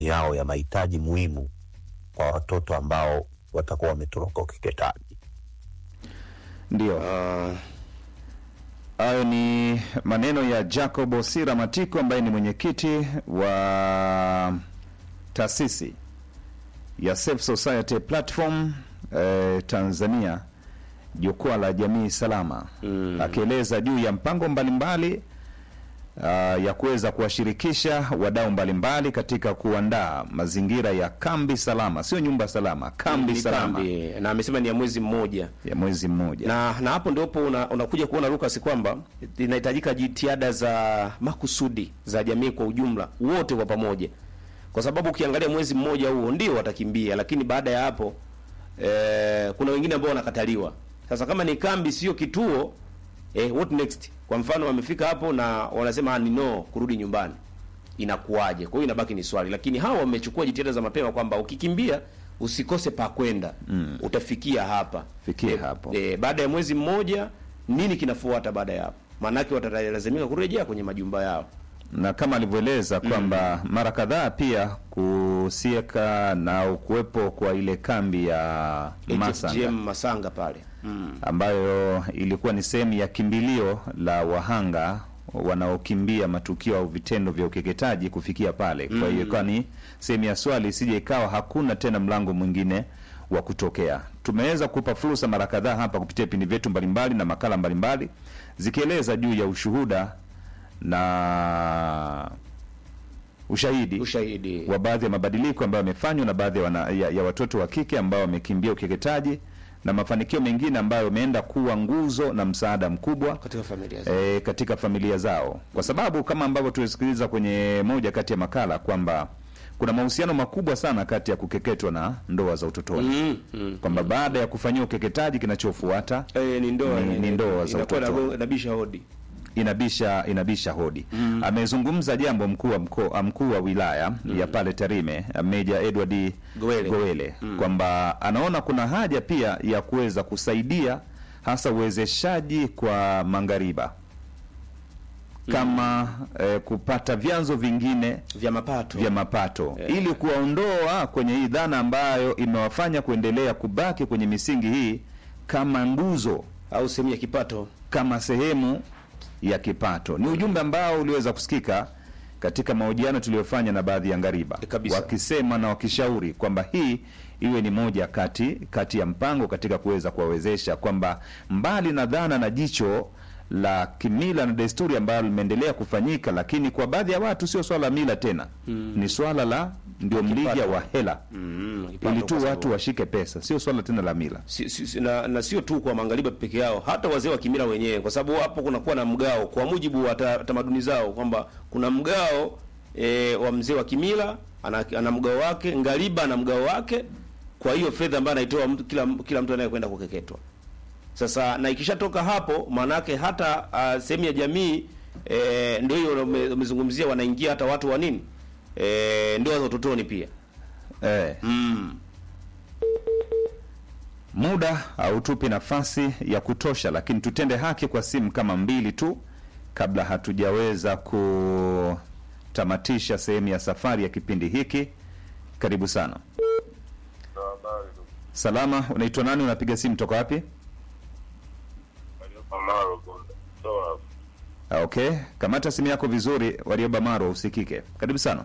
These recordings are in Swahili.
yao ya mahitaji muhimu kwa watoto ambao watakuwa wametoroka ukeketaji. Ndio hayo ni maneno ya Jacob Osira Matiko ambaye ni mwenyekiti wa taasisi ya Safe Society Platform eh, Tanzania, jukwaa la jamii salama, akieleza juu ya mpango mbalimbali uh, ya kuweza kuwashirikisha wadau mbalimbali katika kuandaa mazingira ya kambi salama, sio nyumba salama, kambi Ni salama kambi, na amesema ni ya mwezi mmoja ya mwezi mmoja. na na hapo ndipo una, unakuja kuona Lucas kwamba inahitajika jitihada za makusudi za jamii kwa ujumla wote kwa pamoja, kwa sababu ukiangalia mwezi mmoja huo ndio watakimbia, lakini baada ya hapo eh, kuna wengine ambao wanakataliwa. Sasa kama ni kambi sio kituo eh, what next? Kwa mfano wamefika hapo na wanasema "Ah, ni no kurudi nyumbani, inakuwaje? Kwa hiyo inabaki ni swali, lakini hawa wamechukua jitihada za mapema kwamba ukikimbia usikose pa kwenda mm. utafikia hapa Fikia Eh, hapo. eh, baada ya mwezi mmoja nini kinafuata baada ya hapo? Maanake watalazimika kurejea kwenye majumba yao. na kama alivyoeleza kwamba mara kadhaa pia kusieka na kuwepo kwa ile kambi ya Masanga HFGM Masanga pale mm. ambayo ilikuwa ni sehemu ya kimbilio la wahanga wanaokimbia matukio au vitendo vya ukeketaji kufikia pale. Kwa hiyo ikawa ni sehemu ya swali, isije ikawa hakuna tena mlango mwingine wa kutokea. Tumeweza kupa fursa mara kadhaa hapa kupitia vipindi vyetu mbalimbali na makala mbalimbali zikieleza juu ya ushuhuda na ushahidi Ushahidi wa baadhi ya mabadiliko ambayo yamefanywa na baadhi ya, wana- ya, ya watoto wa kike ambao wamekimbia ukeketaji na mafanikio mengine ambayo yameenda kuwa nguzo na msaada mkubwa katika familia zao. e, katika familia zao, kwa sababu kama ambavyo tulisikiliza kwenye moja kati ya makala kwamba kuna mahusiano makubwa sana kati ya kukeketwa na ndoa za utotoni Mm, mm. kwamba baada ya kufanyia ukeketaji kinachofuata Eh, ni ndoa Ni- ni ndoa za inakuwa utoto. inago- inabisha hodi. inabisha inabisha hodi. Amezungumza jambo mkuu wa mkoa mkuu wa wilaya ya pale Tarime, Meja Edward Gowele. Gowele kwamba anaona kuna haja pia ya kuweza kusaidia hasa uwezeshaji kwa mangariba kama eh, kupata vyanzo vingine vya mapato vya mapato ili kuwaondoa kwenye hii dhana ambayo imewafanya kuendelea kubaki kwenye misingi hii kama nguzo au sehemu ya kipato. kama sehemu ya kipato. Ni ujumbe ambao uliweza kusikika katika mahojiano tuliyofanya na baadhi ya ngariba E, kabisa. wakisema na wakishauri kwamba hii iwe ni moja kati kati ya mpango katika kuweza kuwawezesha kwamba mbali na dhana na jicho la kimila na desturi ambalo limeendelea kufanyika, lakini kwa baadhi ya watu sio swala la mila tena, ni swala la ndio mlija wa hela Mm, kipato ili tu kwa sababu- watu washike pesa, sio swala tena la mila. si, si, si, na, na sio tu kwa magharibi peke yao, hata wazee wa kimila wenyewe, kwa sababu hapo kunakuwa na mgao kwa mujibu wa ta- tamaduni zao, kwamba kuna mgao e, wa mzee wa kimila ana, ana mgao wake, ngariba ana mgao wake, kwa hiyo fedha ambayo anaitoa mtu, kila, kila mtu anayekwenda kukeketwa. Sasa na ikishatoka hapo, maanake hata uh, sehemu ya jamii e, ndio hiyo ume- umezungumzia, wanaingia hata watu wa nini e, ndoa za utotoni pia Eh. mm. Muda hautupi nafasi ya kutosha, lakini tutende haki kwa simu kama mbili tu kabla hatujaweza kutamatisha sehemu ya safari ya kipindi hiki. Karibu sana. Salama, unaitwa nani? Unapiga simu toka wapi? Ah, Okay, kamata simu yako vizuri, Warioba Maro, usikike. Karibu sana.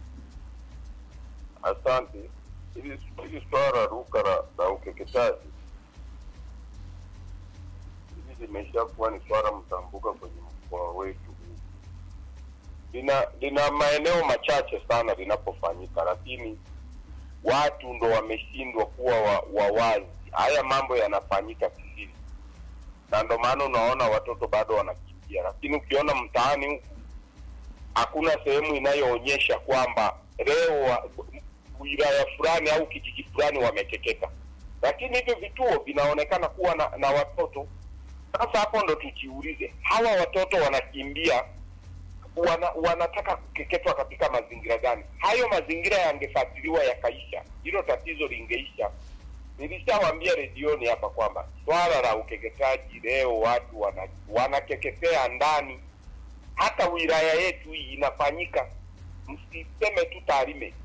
Asante. Hili hili swala ruka la, la ukeketaji hili limeshakuwa ni swala mtambuka kwenye mkoa wetu huu. Lina lina maeneo machache sana linapofanyika, lakini watu ndo wameshindwa kuwa wa, wa wazi. Haya mambo yanafanyika kisiri, na ndo maana unaona watoto bado wanakimbia, lakini ukiona mtaani huku hakuna sehemu inayoonyesha kwamba leo wa- wilaya fulani au kijiji fulani wamekeketa, lakini hivyo vituo vinaonekana kuwa na, na watoto. Sasa hapo ndo tujiulize, hawa watoto wanakimbia wana, wanataka kukeketwa katika mazingira gani? Hayo mazingira yangefuatiliwa yakaisha, hilo tatizo lingeisha. Nilishawaambia redioni hapa kwamba swala la ukeketaji leo watu wana, wanakeketea ndani hata wilaya yetu hii inafanyika, msiseme tu Tarime,